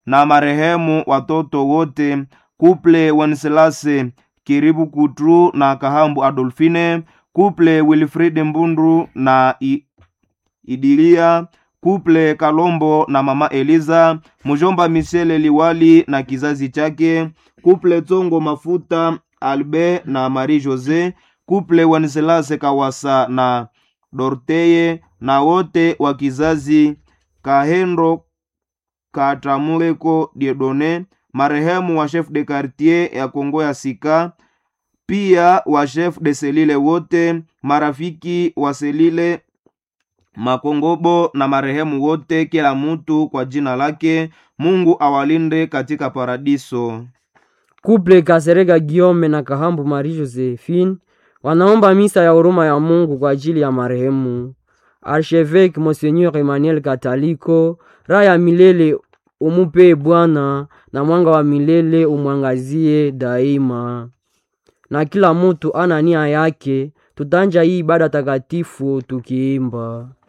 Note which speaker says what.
Speaker 1: na marehemu watoto wote kuple Wenselase Kiribu Kutru na Kahambu Adolfine, kuple Wilfrid Mbundu na I, Idilia, kuple Kalombo na mama Eliza, mjomba Michele Liwali na kizazi chake, kuple Tsongo Mafuta Albe na Marie Jose, kuple Wenselase Kawasa na Dorteye na wote wa kizazi Kahendo Katamuleko Diedone, marehemu wa chef de quartier ya Kongo ya Sika, pia wa chef de selile wote, marafiki wa selile Makongobo na marehemu wote, kila mutu kwa jina lake. Mungu awalinde katika paradiso.
Speaker 2: Kuple Kasereka Giome na Kahambu Marie Josephine wanaomba misa ya huruma ya Mungu kwa ajili ya marehemu Archevêque Monseigneur Emmanuel Kataliko. Raha ya milele umupe Bwana, na mwanga wa milele umwangazie daima. Na kila mutu ana nia yake, tutanja hii ibada takatifu tukiimba